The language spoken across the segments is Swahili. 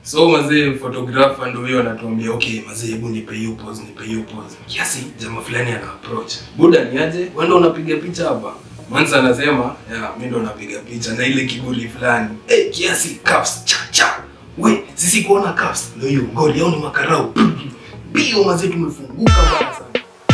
So mazee photographer ndio huyo anatuambia okay mazee hebu nipe hiyo pose nipe hiyo pose. Kiasi jamaa fulani ana approach. Buda ni aje? Wewe ndio unapiga picha hapa? Manza anasema ya mimi ndo napiga picha na ile kiburi fulani. Eh hey, kiasi cuffs cha cha. We sisi kuona cuffs ndio hiyo ngoli au ni makarau. Bio mazee tumefunguka bana sana.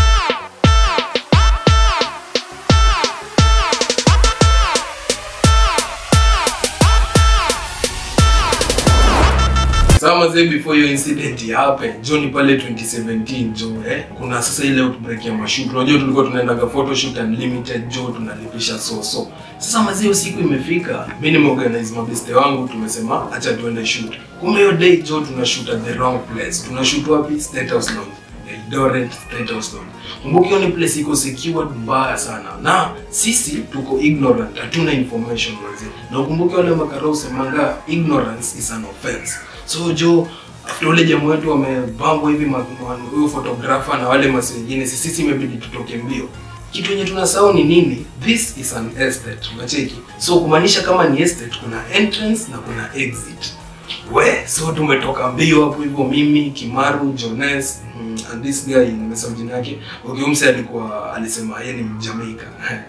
Sasa mazee before your incident happen, jo ni pale 2017 jo eh, kuna sasa ile outbreak ya mashoot. Unajua tulikuwa tunaendaga photo shoot unlimited jo tunalipisha so so. Sasa mazee hiyo siku imefika, mimi nimeorganize mabeste wangu tumesema acha tuende shoot. Kumbe hiyo day jo tuna shoot at the wrong place. Tuna shoot wapi? State House Lounge. Eldoret State House Lounge. Kumbuka hiyo ni place iko secured mbaya sana. Na sisi tuko ignorant, hatuna information mazee. Na ukumbuke wale makarau semanga ignorance is an offense. So jo after ule jamaa wetu wamebambwa hivi ma- ma- huyo photographer na wale masi wengine, sisi sisi imebidi tutoke mbio. Kitu yenye tunasahau ni nini? This is an estate. Unacheki? So kumaanisha kama ni estate kuna entrance na kuna exit. We, so tumetoka mbio hapo hivyo mimi, Kimaru, Jones, mm, and this guy nimesahau jina yake. Okay, umse alikuwa alisema yeye ni Mjamaika.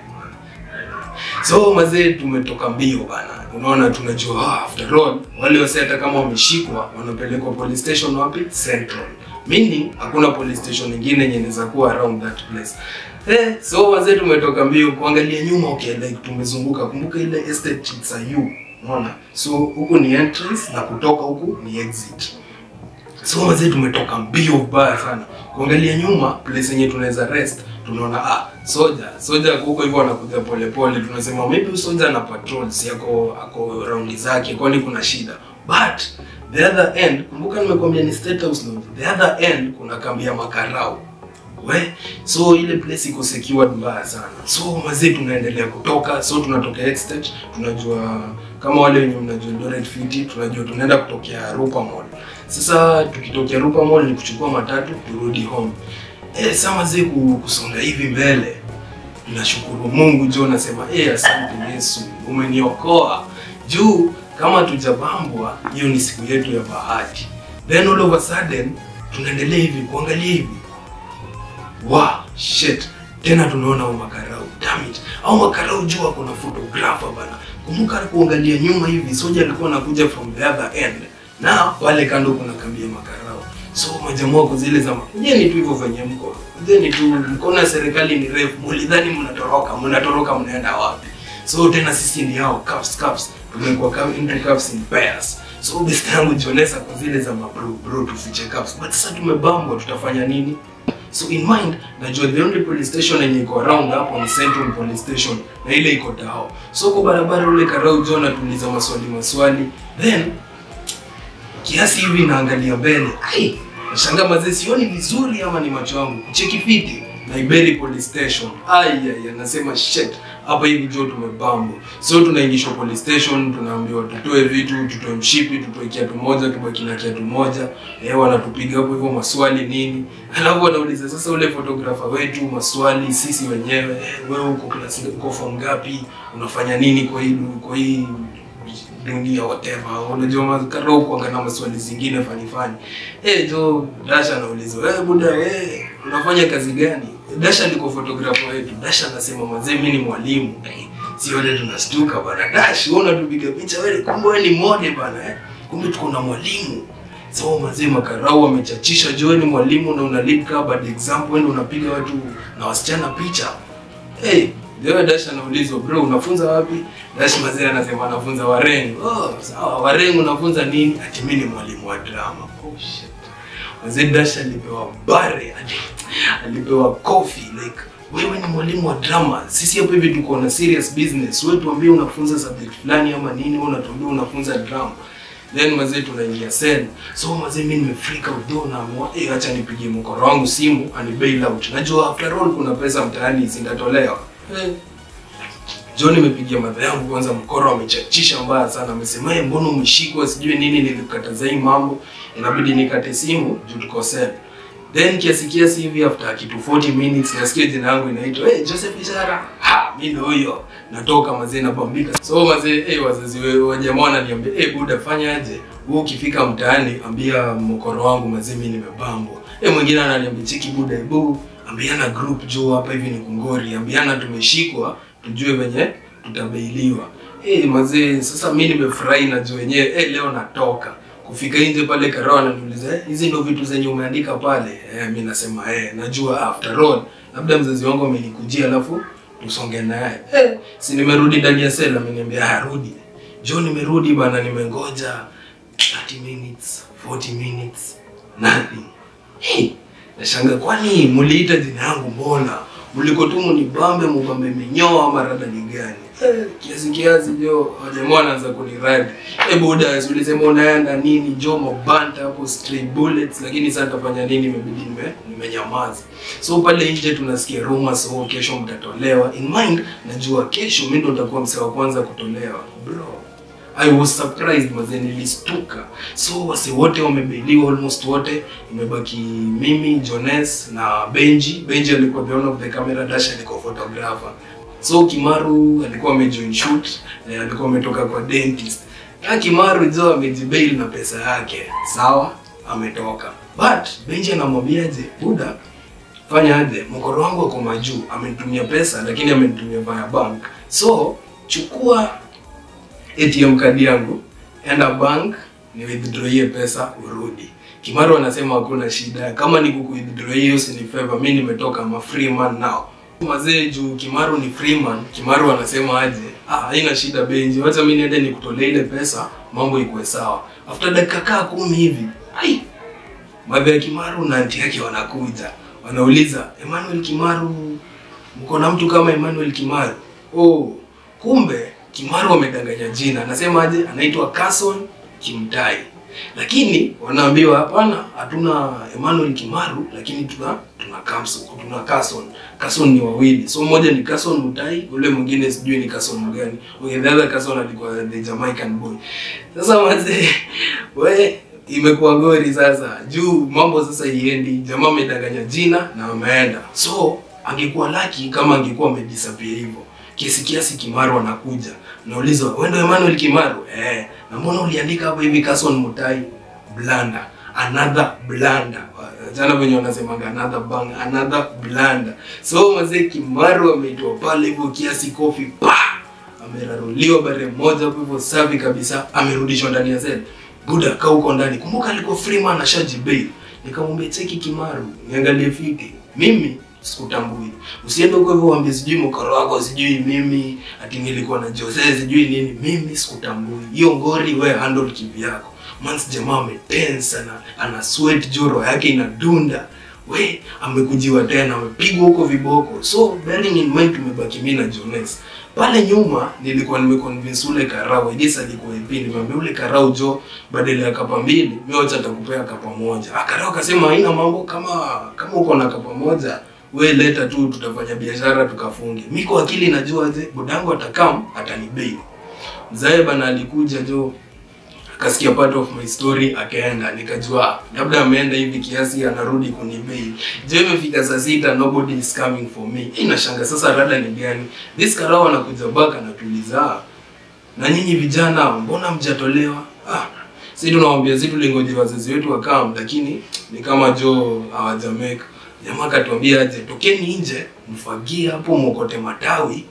So mazee tumetoka mbio bana. Unaona tunajua ah, after all wale wase hata kama wameshikwa wanapelekwa police station wapi? Central. Meaning hakuna police station nyingine yenye inaweza kuwa around that place. Eh, so wazee tumetoka mbio kuangalia nyuma okay like tumezunguka. Kumbuka ile estate it's a U. Unaona? So huku ni entrance na kutoka huku ni exit. So wazee tumetoka mbio vibaya sana. Kuangalia nyuma place yenye tunaweza rest tunaona ah soja soja huko hivyo anakuja polepole tunasema maybe huyu soja ana patrol si ako ako raundi zake kwani kuna shida but the other end kumbuka nimekwambia ni state house lounge the other end kuna kambi ya makarau we so ile place iko secured mbaya sana so mazee tunaendelea kutoka so tunatoka estate tunajua kama wale wenye mnajua Eldoret City tunajua tunaenda kutokea Rupa Mall sasa tukitokea Rupa Mall ni kuchukua matatu turudi home eh sasa mazee ku- kusonga hivi mbele nashukuru Mungu jo nasema eh asante Yesu umeniokoa juu kama tujabambwa hiyo ni siku yetu ya bahati then all of a sudden tunaendelea hivi kuangalia hivi wow shit tena tunaona au makarau damn it au makarau juu ako na photographer bana kumbuka kuangalia nyuma hivi soja alikuwa anakuja from the other end na pale kando kuna kambi ya makarau so majamaa wako zile za kujeni tu hivyo venye mko kujeni tu mkono ya serikali ni refu mulidhani mnatoroka mnatoroka mnaenda wapi so tena sisi ni hao cuffs cuffs tumekuwa kama into cuffs in pairs so best yangu jionesa kwa zile za mabro bro tufiche cuffs but sasa tumebambwa tutafanya nini so in mind najua the only police station yenye iko around hapo ni Central Police Station na ile iko Tao. So kwa barabara ule Karau John atuliza maswali maswali then kiasi hivi naangalia mbele ai nashangaa mazee sioni vizuri ama ni macho yangu cheki fiti Naiberi Police Station ai ai anasema shit hapa hivi jo tumebambo so tunaingishwa police station tunaambiwa tutoe vitu tutoe mshipi tutoe kiatu moja tubaki na kiatu moja eh wanatupiga hapo hivyo maswali nini alafu wanauliza sasa ule photographer wetu maswali sisi wenyewe eh, wewe uko class uko form ngapi unafanya nini kwa hii kwa hii dunia whatever unajua makaro kuangana maswali zingine fani fani eh jo Dasha anaulizwa eh buda eh unafanya kazi gani Dasha ndiko photographer wetu Dasha anasema mazee mimi ni mwalimu eh, si wale tunastuka bana Dash wewe unatupiga picha wewe kumbe wewe ni mode bana eh kumbe tuko na mwalimu so mazee makarau wamechachisha jo wewe ni mwalimu na una lead ka bad example wewe unapiga watu na wasichana picha hey Leo Dash anaulizwa bro, unafunza wapi? Dash mazee anasema anafunza Warengo. Oh, sawa, Warengo unafunza nini? Ati mimi ni mwalimu wa drama. Oh shit. Mazee Dash alipewa bare, ati alipewa coffee like wewe ni mwalimu wa drama. Sisi hapa hivi tuko na serious business. Wewe tuambie unafunza subject fulani ama nini, wewe unatuambia unafunza drama. Then mazee tunaingia cell. So mazee mimi nimefreak out though na amua, eh acha nipigie mkoro wangu simu ani bail out. Najua after all kuna pesa mtaani zindatolewa. Eh. John nimepigia madha yangu kwanza, mkoro amechachisha mbaya sana, amesema hey, mbona umeshikwa sijui nini, nilikataza hii mambo, inabidi nikate simu juu tuko cell. Then kiasi kiasi hivi after kitu 40 minutes nasikia jina yangu inaitwa hey, Joseph Ishara. Ha, mimi ndio huyo. Natoka mazee nabambika. So mazee, eh wazazi wewe wa jamaa wananiambia, eh buda fanya aje? wewe ukifika mtaani ambia mkoro wangu mazimi nimebambwa. Eh, mwingine ananiambia cheki buda ebu ambiana group juu hapa hivi ni kungori, ambiana tumeshikwa tujue venye tutabeiliwa. Eh, mazee sasa mimi nimefurahi na juu wenyewe eh, leo natoka kufika nje pale Karao ananiuliza eh, hizi ndio vitu zenye umeandika pale. Eh, mimi nasema eh, najua after all labda mzazi wangu amenikujia alafu tusonge naye. Eh, si nimerudi ndani ya sela, ameniambia ah, rudi. Jo, nimerudi bana, nimengoja 30 minutes, 40 minutes, nothing. Hey, nashanga kwani muliita jina yangu mbona? Mliko tu munibambe mubambe menyoa ama rada ni gani? Eh, kiasi kiasi jo, wajamaa wanaanza kuniradi. Eh, buda, si ulisema unaenda nini jo mabanta hapo stray bullets, lakini sasa nitafanya nini? Imebidi nime nimenyamaza. So pale nje tunasikia rumors, oh, kesho mtatolewa. In mind, najua kesho mimi ndo nitakuwa msee wa kwanza kutolewa. Bro, I was surprised mazee, nilistuka. So wase wote wamebailiwa, almost wote. Imebaki mimi, Jones na Benji. Benji alikuwa the one of the camera dash, alikuwa photographer. So Kimaru alikuwa amejoin shoot, eh, alikuwa ametoka kwa dentist. Na Kimaru jo amejibail na pesa yake. Sawa, ametoka. But Benji anamwambiaje, buda fanya aje, mkoro wangu ako majuu, amenitumia pesa lakini amenitumia via bank. So chukua ATM kadi yangu, enda bank ni withdraw hiyo pesa urudi. Kimaru anasema hakuna shida, kama ni kuku withdraw hiyo si ni favor, mimi nimetoka ma free man now. Mazee juu Kimaru ni free man, Kimaru anasema aje, ah, haina shida Benji, wacha mimi niende nikutolee ile pesa, mambo ikuwe sawa. After dakika kaa kumi hivi, ai Madhe ya Kimaru na anti yake wanakuja, wanauliza Emmanuel Kimaru, mko na mtu kama Emmanuel Kimaru? Oh, kumbe Kimaru amedanganya jina, anasema aje, anaitwa Carson Kimtai, lakini wanaambiwa hapana, hatuna Emmanuel Kimaru, lakini tuna tuna Carson, tuna Carson. Carson ni wawili, so mmoja ni Carson Mutai, ule mwingine sijui ni Carson gani. Okay, the other Carson alikuwa the Jamaican boy. Sasa mazee, we imekuwa gori sasa juu mambo sasa iendi jamaa amedanganya jina na ameenda so angekuwa laki kama angekuwa amedisappear hivyo kiasi kiasi kimaru anakuja nauliza wewe ndio Emmanuel Kimaru eh na mbona uliandika hapo hivi Carson Mutai blanda another blanda jana venye wanasemanga another bang another blanda so mazee Kimaru ameitwa pale hivyo kiasi kofi pa ameraruliwa bare moja hapo hivyo safi kabisa amerudishwa ndani ya seli Buda kaa huko ndani. Kumbuka alikuwa Freeman ashajibail. Nikamwambia cheki Kimaru, niangalie fiti. Mimi sikutambui. Usiende huko hivyo uambie sijui mkoro wako sijui mimi ati nilikuwa na Jose sijui nini. Mimi sikutambui. Hiyo ngori wewe handle kivi yako. Mans jamaa ametensa sana, ana sweat joro yake inadunda. We amekujiwa tena, amepigwa huko viboko. So bearing in mind tumebaki mimi na Jones. Pale nyuma nilikuwa nimeconvince ule karau Idris alikuwa MP, nimwambia ule karau jo, badala ya kapa mbili mimi wacha nitakupea kapa moja. Ah, karau akasema haina mambo, kama kama uko na kapa moja we leta tu, tutafanya biashara tukafunge. Mimi kwa akili najua je, budangu atakam atanibei. Mzae bana alikuja jo, akasikia part of my story akaenda, nikajua labda ameenda hivi kiasi anarudi kunibei. Je, imefika saa sita, nobody is coming for me. Hii nashanga sasa, rada ni gani? This karao anakuja back anatuliza, na nyinyi vijana mbona mjatolewa? Ah, si tunawaambia si tulingoje wazazi wetu wakam, lakini ni kama jo hawajameka. Jamaa akatuambia aje, tokeni nje mfagie hapo mwokote matawi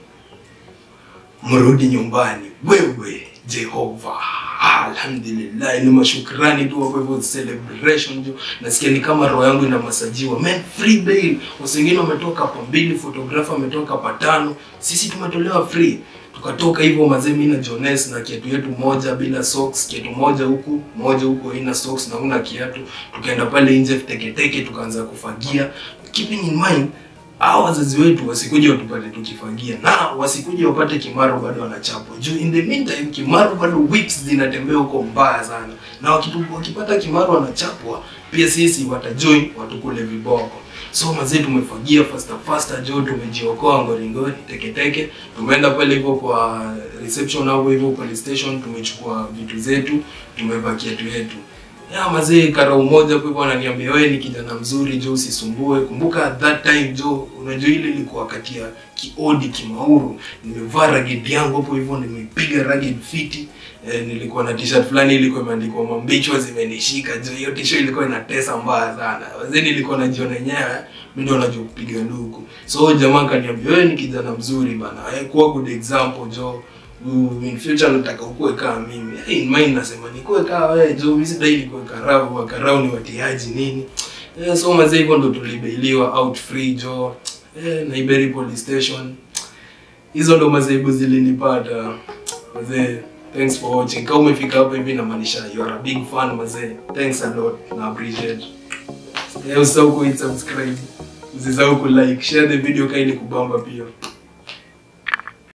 mrudi nyumbani. Wewe Jehova, alhamdulillah, ni mashukrani tu hapo hivyo, celebration jo. Nasikia ni kama roho yangu ina masajiwa. Man, free bail. Wengine wametoka hapa mbili, photographer ametoka hapa tano, sisi tumetolewa free. Tukatoka hivyo mazee, mimi na Jones na kiatu yetu moja bila socks, kiatu moja huku moja huku haina socks na una kiatu. Tukaenda pale nje teketeke, tukaanza kufagia, keeping in mind hao wazazi wetu wasikuje watupate tukifagia na wasikuje wapate Kimaru bado wanachapwa juu. In the meantime Kimaru bado whips zinatembea huko mbaya sana, na wakitu, wakipata Kimaru wanachapwa pia sisi watajoin watukule viboko. So mazee, tumefagia faster faster jo, tumejiokoa ngori ngori teketeke. Tumeenda pale hivyo kwa reception au hivyo police station, tumechukua vitu zetu, tumevaa kiatu yetu ya mazee karau moja kwa hivyo ananiambia wewe ni kijana mzuri jo, usisumbue. Kumbuka at that time jo, unajua ile ilikuwa wakati ya kiodi kimauru, nimevaa ragged yangu hapo hivyo, nimepiga ragged fiti eh, nilikuwa na t-shirt fulani ilikuwa imeandikwa mambichwa zimenishika juu hiyo t-shirt ilikuwa inatesa mbaya sana wazee nilikuwa najiona yenyewe mimi ndio najua kupiga luku so jamaa kaniambia wewe ni kijana mzuri bana eh, kuwa good example jo Mm, in future nataka ukuwe kama mimi hey, in mind nasema nikuwe kama wewe jo mimi sidai nikuwe karau wa karau ni watiaji nini eh, so mazee hivyo ndo tulibailiwa out free jo eh, Naiberi police station hizo ndo mazaibu zilinipata mazee thanks for watching kama umefika hapa hivi namaanisha you are a big fan mazee thanks a lot na appreciate eh, usisahau ku subscribe usisahau ku like share the video kaili kubamba pia